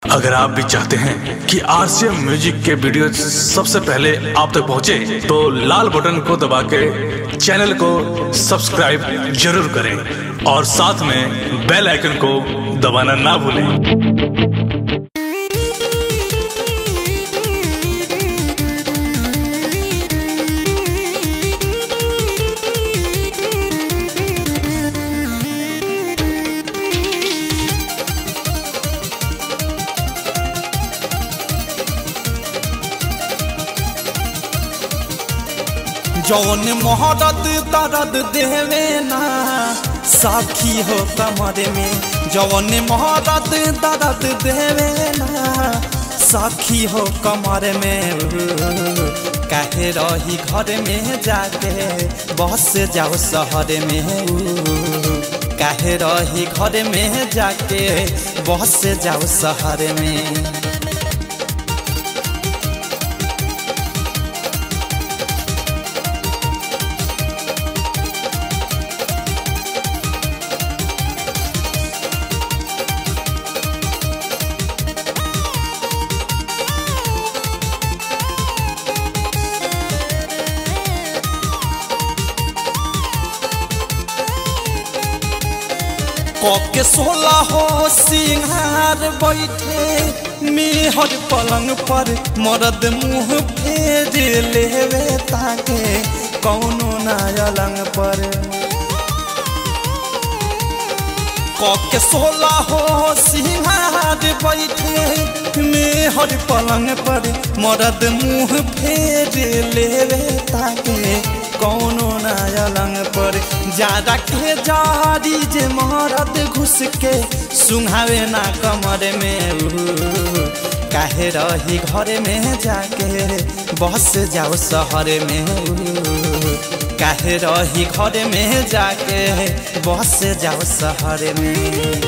अगर आप भी चाहते हैं कि आरसीएम म्यूजिक के वीडियो सबसे पहले आप तक पहुंचे, तो लाल बटन को दबा के चैनल को सब्सक्राइब जरूर करें और साथ में बेल आइकन को दबाना ना भूलें जौन मोहरत दर्द देवे ना साखी हो कमर में जौन मोहरत दर्द देवे ना साखी हो कमर में काहे रही घर में जाके बस जाओ शहर में काहे रही घर में जाके बस जाओ शहर में के सोला हो सिंहार बैठे मेहर पलंग पर मरद मुंह फेर लेवे ताके कौनो ना अलंग पर के सोला हो सिंहार बैठे मेहर पलंग पर मरद मुंह फेर लेवे ताके कौनो ना अलंग पर ज्यादा के जारी जे मरद घुस के सुंघावे ना कमर में काहे रही घर में जाके बस जाओ शहर में काहे रही घर में जाके बस जाओ शहर में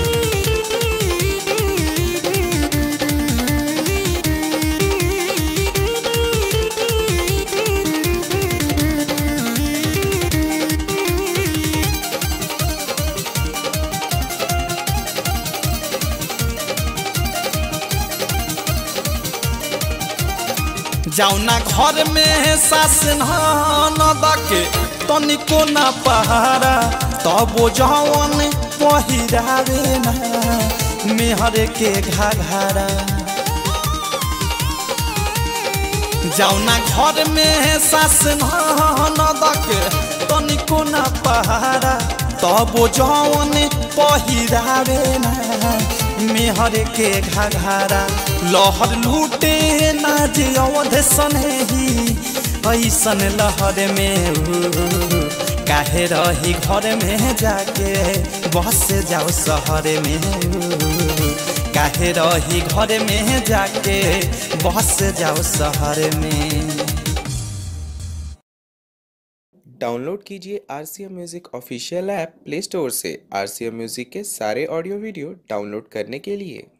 जाउना घर में सास न दके तनिको न पहारा तब जवन पहिरावे ना मेहर के घाघरा जाउना घर में सास न दके तनिको न पहारा तब जवन पहिरावे ना मेहर के घाघरा लहर लूटे ना जे अवध सनही ऐसन लहर में काहे रही घर में जाके बस जाओ शहर में काहे रही घर में जाके बस जाओ शहर में डाउनलोड कीजिए R C M music official app Play Store से आर सी एम म्यूज़िक के सारे ऑडियो वीडियो डाउनलोड करने के लिए